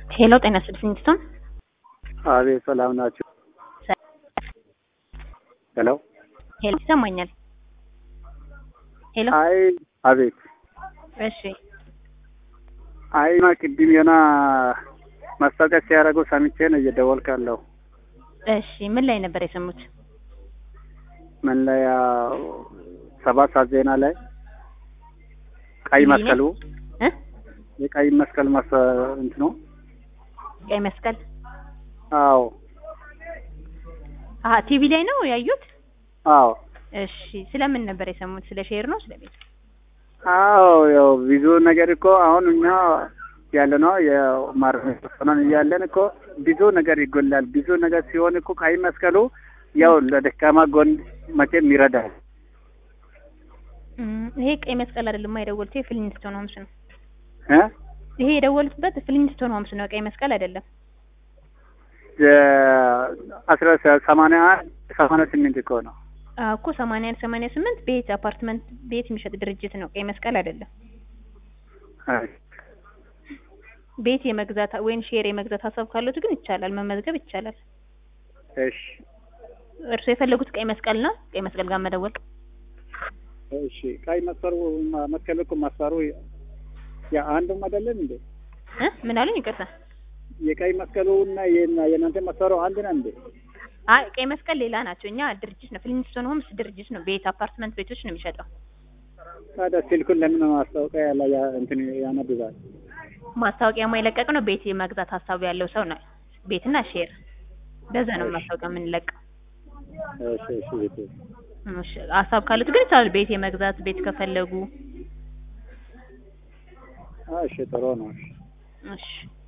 ሄሎ ጤና ይስጥልኝ ስቶን አቤት ሰላም ናችሁ? ሄሎ ሄሎ ይሰማኛል። ሄሎ አይ አቤት እሺ አይ ማ ቅድም የሆነ ማስታወቂያ ሲያደርጉ ሰምቼ ነው እየደወልኩ ያለው። እሺ ምን ላይ ነበር የሰሙት? ምን ላይ ያው ሰባት ሰዓት ዜና ላይ ቀይ ቲቪ ላይ? መስቀሉ እ የቀይ መስቀል ማስ እንት ነው። ቀይ መስቀል አዎ አሀ ቲቪ ላይ ነው ያዩት? አዎ እሺ ስለምን ነበር የሰሙት? ስለ ሼር ነው ስለ ቤት? አዎ ያው ብዙ ነገር እኮ አሁን እኛ ያለ ነው የማርሆነን እያለን እኮ ብዙ ነገር ይጎላል። ብዙ ነገር ሲሆን እኮ ቀይ መስቀሉ ያው ለደካማ ጎን መቼም ይረዳል። እም፣ ይሄ ቀይ መስቀል አይደለም የደወሉት የፍሊንስቶን ሆምስ ነው። እ ይሄ የደወሉትበት ፍሊንስቶን ሆምስ ነው፣ ቀይ መስቀል አይደለም። አስራ ሰማንያ አንድ ሰማንያ ስምንት እኮ ነው። አዎ እኮ ሰማንያ አንድ ሰማንያ ስምንት ቤት አፓርትመንት ቤት የሚሸጥ ድርጅት ነው፣ ቀይ መስቀል አይደለም። አይ ቤት የመግዛት ወይም ሼር የመግዛት ሀሳብ ካሉት ግን ይቻላል፣ መመዝገብ ይቻላል። እሺ እርስዎ የፈለጉት ቀይ መስቀል ነው። ቀይ መስቀል ጋር መደወል እሺ ቀይ መስቀሉ መስቀል እኮ ማሰሩ ያ አንዱም አይደለም እንዴ? እ ምን አሉኝ? ይቅርታ። የቀይ መስቀሉ እና የና- የእናንተ ማሰሩ አንድ ነው እንዴ? አይ ቀይ መስቀል ሌላ ናቸው። እኛ ድርጅት ነው፣ ፍሊንስቶን ሆምስ ድርጅት ነው። ቤት አፓርትመንት ቤቶች ነው የሚሸጠው። ታዲያ ስልኩን ለምን ማስታወቂያ ያለ ያ እንትን ያነብባል? ማስታወቂያ የለቀቅ ነው። ቤት የመግዛት ሀሳቡ ያለው ሰው ነው። ቤትና ሼር በዛ ነው ማስታወቂያ የምንለቀው። እሺ እሺ ቤት እሺ ሀሳብ ካሉት ግን ይቻላል። ቤት የመግዛት ቤት ከፈለጉ እሺ ጥሩ ነው። እሺ እሺ